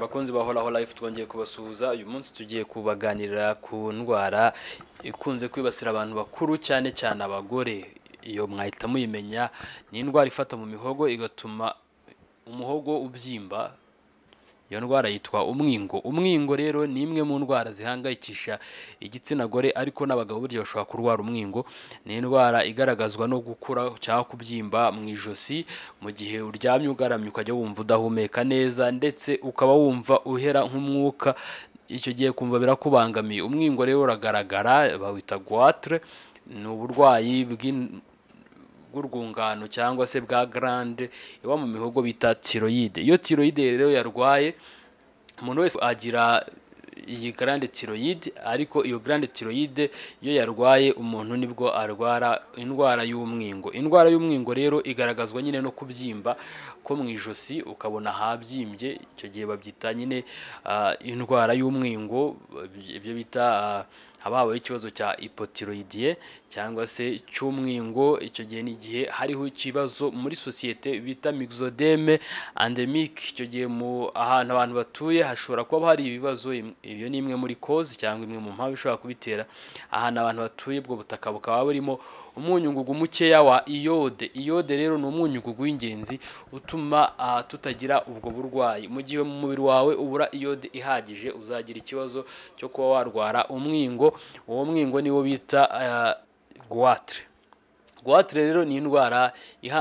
bakunzi bahoraho live twongeye kubasuhuza uyu munsi tugiye kubaganirira ku ndwara ikunze kwibasira abantu bakuru cyane cyane abagore iyo mwahita muyimenya ni indwara ifata mu mihogo igatuma umuhogo ubyimba iyo ndwara yitwa umwingo umwingo rero ni imwe mu ndwara zihangayikisha igitsina gore ariko n'abagabo burya bashobora kurwara umwingo ni indwara igaragazwa no gukura cyangwa kubyimba mu ijosi mu gihe uryamye ugaramye ukajya wumva udahumeka neza ndetse ukaba wumva uhera nk'umwuka icyo gihe kumva birakubangamiye umwingo rero uragaragara bawita guatre ni uburwayi bw'in- bw'urwungano cyangwa se bwa grande iba mu mihogo bita tiroyide iyo tiroyide rero yarwaye umuntu wese agira iyi grande tiroyide ariko iyo grande tiroyide iyo yarwaye umuntu nibwo arwara indwara y'umwingo indwara y'umwingo rero igaragazwa nyine no kubyimba ko mu ijosi ukabona habyimbye icyo gihe babyita nyine ah, indwara y'umwingo ibyo bita ah, haba habayeho ikibazo cya ipotiroyidiye cyangwa se cy'umwingo icyo gihe ni igihe hariho ikibazo muri sosiyete bita mixodeme andemike icyo gihe mu ahantu abantu batuye hashobora kuba hari ibibazo im- iyo ni imwe muri kozi cyangwa imwe mu mpamvu ishobora kubitera ahantu abantu batuye ubwo butaka bukaba burimo umunyungugu mukeya wa iyode iyode rero ni umunyungugu w'ingenzi utuma ah, tutagira ubwo burwayi mu gihe mu mubiri wawe ubura iyode ihagije uzagira ikibazo cyo kuba warwara umwingo uwo mwingo niwo bita ah, goitre guhatire rero ni indwara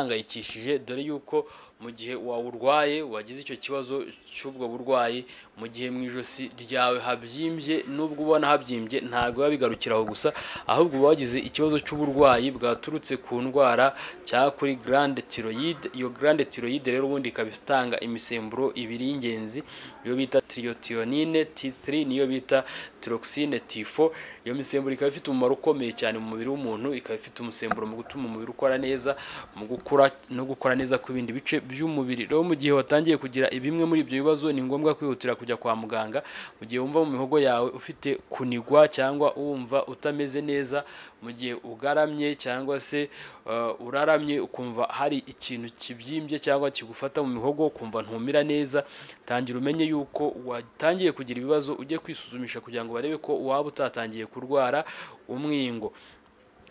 ihangayikishije dore yuko mu gihe wawurwaye wagize icyo kibazo cy'ubwo burwayi mu gihe mu ijosi ryawe habyimbye nubwo ubona habyimbye ntabwo biba bigarukira aho gusa ahubwo uba wagize ikibazo cy'uburwayi bwaturutse ku ndwara cyangwa kuri grande tiroyide iyo grande tiroyide rero ubundi ikaba itanga imisemburo ibiri y'ingenzi iyo bita triotionine T3 niyo bita tiroxine T4 iyo misemburo ikaba ifite umumaro ukomeye cyane mu mubiri w'umuntu ikaba ifite umusemburo mu gutuma umubiri ukora neza mu gukura no gukora neza kw'ibindi bice by'umubiri rero mu gihe watangiye kugira bimwe muri ibyo bibazo ni ngombwa kwihutira kujya kwa muganga mu gihe wumva mu mihogo yawe ufite kunigwa cyangwa wumva utameze neza mu gihe ugaramye cyangwa se uh, uraramye ukumva hari ikintu kibyimbye cyangwa kigufata mu mihogo ukumva ntumira neza tangira umenye yuko watangiye kugira ibibazo ujye kwisuzumisha kugira ngo barebe ko waba utatangiye kurwara umwingo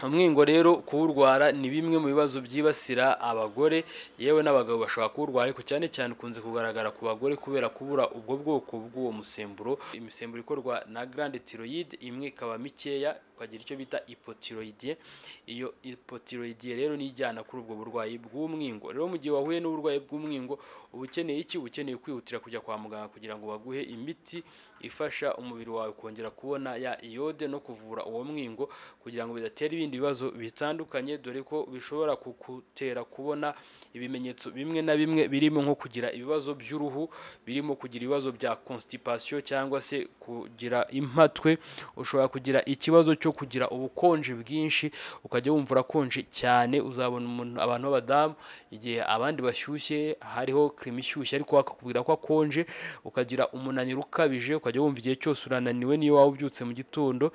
umwingo rero kuwurwara ni bimwe mu bibazo byibasira abagore yewe n'abagabo bashobora kuwurwara ariko cyane cyane ukunze kugaragara ku bagore kubera kubura ubwo bwoko bw'uwo musemburo imisemburo ikorwa na grande tiroyide imwe ikaba mikeya ukagira icyo bita ipotiroyidiye iyo ipotiroyidiye rero ni ijyana kuri ubwo burwayi bw'umwingo rero mu gihe wahuye n'uburwayi bw'umwingo uba ukeneye iki uba ukeneye kwihutira kujya kwa muganga kugira ngo baguhe imiti ifasha umubiri wawe kongera kubona ya iyode no kuvura uwo mwingo kugira ngo bidatera ibindi bibazo bitandukanye dore ko bishobora kugutera kubona ibimenyetso bimwe na bimwe birimo nko kugira ibibazo by'uruhu birimo kugira ibibazo bya constipation cyangwa se kugira impatwe ushobora kugira ikibazo cyo kugira ubukonje bwinshi ukajya wumva urakonje cyane uzabona umuntu abantu b'abadamu igihe abandi bashyushye hariho kirimo ishyushye ariko we akakubwira ko akonje ukagira umunaniro ukabije ukajya wumva igihe cyose urananiwe niyo waba ubyutse mu gitondo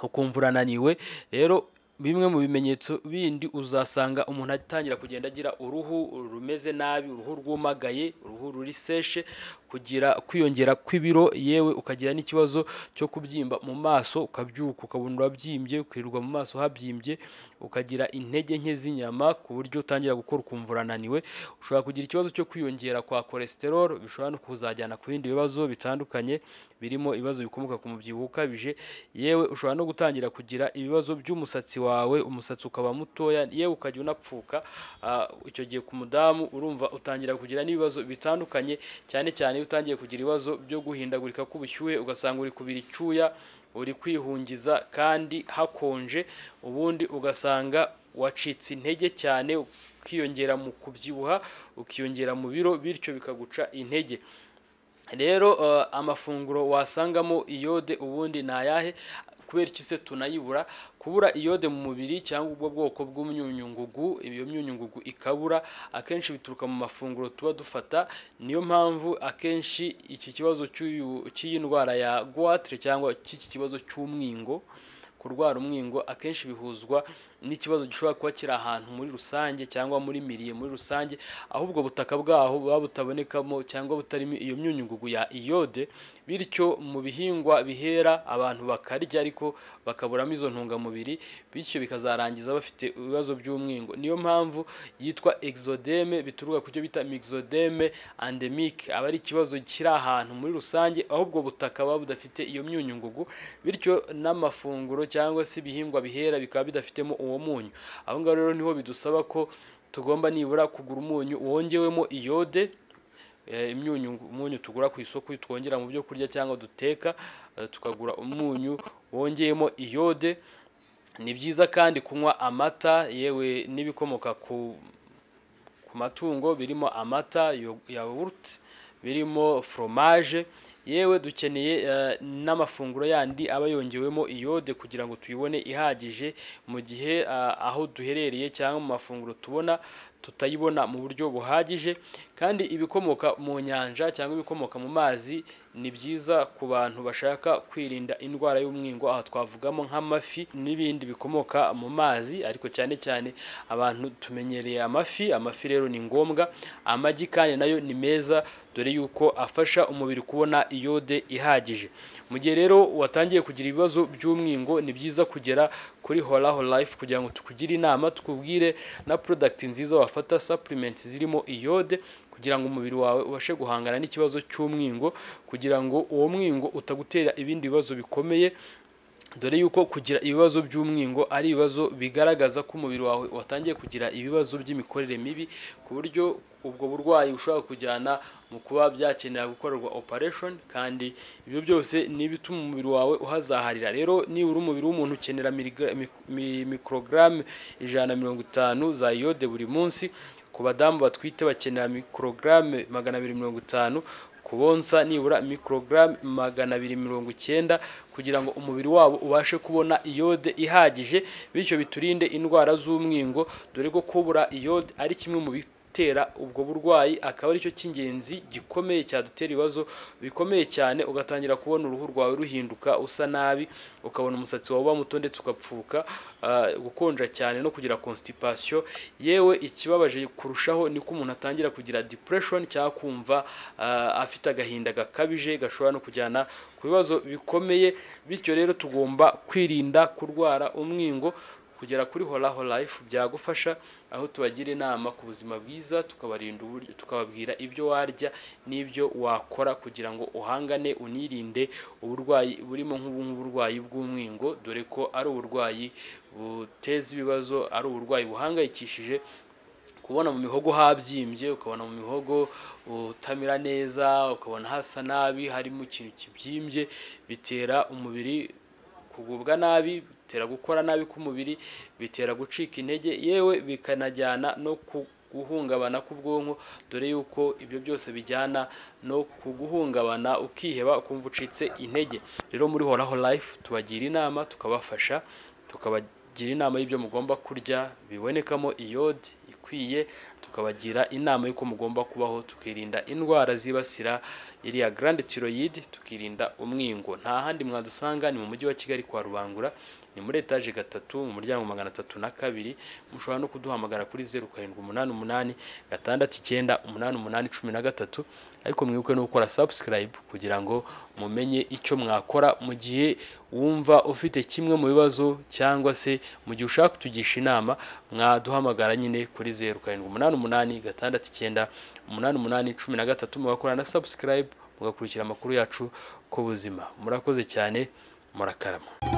ukumva urananiwe rero bimwe mu bimenyetso bindi uzasanga umuntu atangira kugenda agira uruhu rumeze nabi uruhu rwumagaye uruhu ruri seshe kugira kwiyongera kw'ibiro yewe ukagira n'ikibazo cyo kubyimba mu maso ukabyuka ukabona urabyimbye ukirirwa mu maso habyimbye ukagira intege nke z'inyama ku buryo utangira gukora ukumva urananiwe ushobora kugira ikibazo cyo kwiyongera kwa cholesterol bishobora no kuzajyana ku bindi bibazo bitandukanye birimo ibibazo bikomoka ku mubyibuho ukabije yewe ushobora no gutangira kugira ibibazo by'umusatsi wawe umusatsi ukaba mutoya yewe ukajya unapfuka Ah, icyo gihe ku mudamu urumva utangira kugira n'ibibazo bitandukanye cyane cyane iyo utangiye kugira ibibazo byo guhindagurika k'ubushyuhe ugasanga uri kubira icyuya uri kwihungiza kandi hakonje ubundi ugasanga wacitse intege cyane ukiyongera mu kubyibuha ukiyongera mu biro bityo bikaguca intege rero eh, amafunguro wasangamo iyode ubundi ni ayahe kubera iki se tunayibura kubura iyode mu mubiri cyangwa ubwo bwoko bw'imyunyungugu iyo myunyungugu ikabura akenshi bituruka mu mafunguro tuba dufata niyo mpamvu akenshi iki kibazo cy'uyu- cy'iyi ndwara ya goitre cyangwa cy'iki kibazo cy'umwingo kurwara umwingo akenshi bihuzwa n'ikibazo gishobora kuba kiri ahantu muri rusange cyangwa muri miriye muri rusange aho ubwo butaka bwaho buba butabonekamo cyangwa butarimo iyo myunyungugu ya iyode bityo mu bihingwa bihera abantu bakarya ariko bakaburamo izo ntungamubiri bityo bikazarangiza bafite ibibazo by'umwingo niyo mpamvu yitwa exodeme bituruka ku cyo bita mixodeme endemique aba ari ikibazo kiri ahantu muri rusange aho ubwo butaka buba budafite iyo myunyungugu bityo n'amafunguro cyangwa se ibihingwa bihera bikaba bidafitemo uwo munyu aho ngaho rero niho bidusaba ko tugomba nibura kugura umunyu wongewemo iyode imyunyu umunyu tugura ku isoko twongera mu byo kurya cyangwa duteka tukagura umunyu wongeyemo iyode ni byiza kandi kunywa amata yewe n'ibikomoka ku ku matungo birimo amata yawurute birimo foromaje yewe dukeneye n'amafunguro yandi aba yongewemo iyode kugira ngo tuyibone ihagije mu gihe aho duherereye cyangwa mu mafunguro tubona tutayibona mu buryo buhagije kandi ibikomoka mu nyanja cyangwa ibikomoka mu mazi ni byiza ku bantu bashaka kwirinda indwara y'umwingo aha twavugamo nk'amafi n'ibindi bikomoka mu mazi ariko cyane cyane abantu tumenyereye amafi amafi rero ni ngombwa amagi kandi nayo ni meza dore yuko afasha umubiri kubona iyode ihagije mu gihe rero watangiye kugira ibibazo by'umwingo ni byiza kugera kuri horaho life kugira ngo tukugire inama tukubwire na porodagiti nziza wafata sapurimenti zirimo iyode kugira ngo umubiri wawe ubashe guhangana n'ikibazo cy'umwingo kugira ngo uwo mwingo utagutera ibindi bibazo bikomeye dore yuko kugira ibibazo by'umwingo ari ibibazo bigaragaza ko umubiri wawe watangiye kugira ibibazo by'imikorere mibi ku buryo ubwo burwayi bushobora kujyana mu kuba byakenera gukorerwa operation kandi ibyo byose ni ibituma umubiri wawe uhazaharira rero nibura umubiri w'umuntu ukenera mikorogaramu ijana na mirongo itanu za iyode buri munsi ku badamu batwite bakenera mikorogaramu magana abiri mirongo itanu ku bonsa nibura mikorogaramu magana abiri mirongo icyenda kugira ngo umubiri wabo ubashe kubona iyode ihagije bityo biturinde indwara z'umwingo dore ko kubura iyode ari kimwe mu bitera ubwo burwayi akaba aricyo cy'ingenzi gikomeye cyadutera ibibazo bikomeye cyane ugatangira kubona uruhu rwawe ruhinduka usa nabi ukabona umusatsi wawe uba muto ndetse ugapfuka gukonja cyane no kugira constipation yewe ikibabaje kurushaho ni ko umuntu atangira kugira depression cyangwa kumva afite agahinda gakabije gashobora no kujyana ku bibazo bikomeye bityo rero tugomba kwirinda kurwara umwingo kugera kuri horaho life byagufasha aho tubagira inama ku buzima bwiza tukabarinda uburyo tukababwira ibyo warya n'ibyo wakora kugira ngo uhangane unirinde uburwayi burimo nk'uburwayi bw'umwingo dore ko ari uburwayi buteza ibibazo ari uburwayi buhangayikishije kubona mu mihogo habyimbye ukabona mu mihogo utamira neza ukabona hasa nabi harimo ikintu kibyimbye bitera umubiri kugubwa nabi bitera gukora nabi k'umubiri bitera gucika intege yewe bikanajyana no guhungabana k'ubwonko dore yuko ibyo byose bijyana no kuguhungabana ukiheba ukumva ucitse intege rero muri horaho life tubagira inama tukabafasha tukabagira inama y'ibyo mugomba kurya bibonekamo iyode ikwiye tukabagira inama y'uko mugomba kubaho tukirinda indwara zibasira iriya garande tiroyidi tukirinda umwingo nta handi mwadusanga ni mu mujyi wa kigali kwa rubangura ni muri etaje gatatu mu muryango magana atatu na kabiri mushobora no kuduhamagara kuri zeru karindwi umunani umunani gatandatu icyenda umunani umunani cumi na gatatu ariko mwibuke no gukora sabusikarayibu kugira ngo mumenye icyo mwakora mu gihe wumva ufite kimwe mu bibazo cyangwa se mu gihe ushaka kutugisha inama mwaduhamagara nyine kuri zeru karindwi umunani umunani gatandatu icyenda umunani umunani cumi na gatatu mugakora na sabusikarayibu mugakurikira amakuru yacu ku buzima murakoze cyane murakarama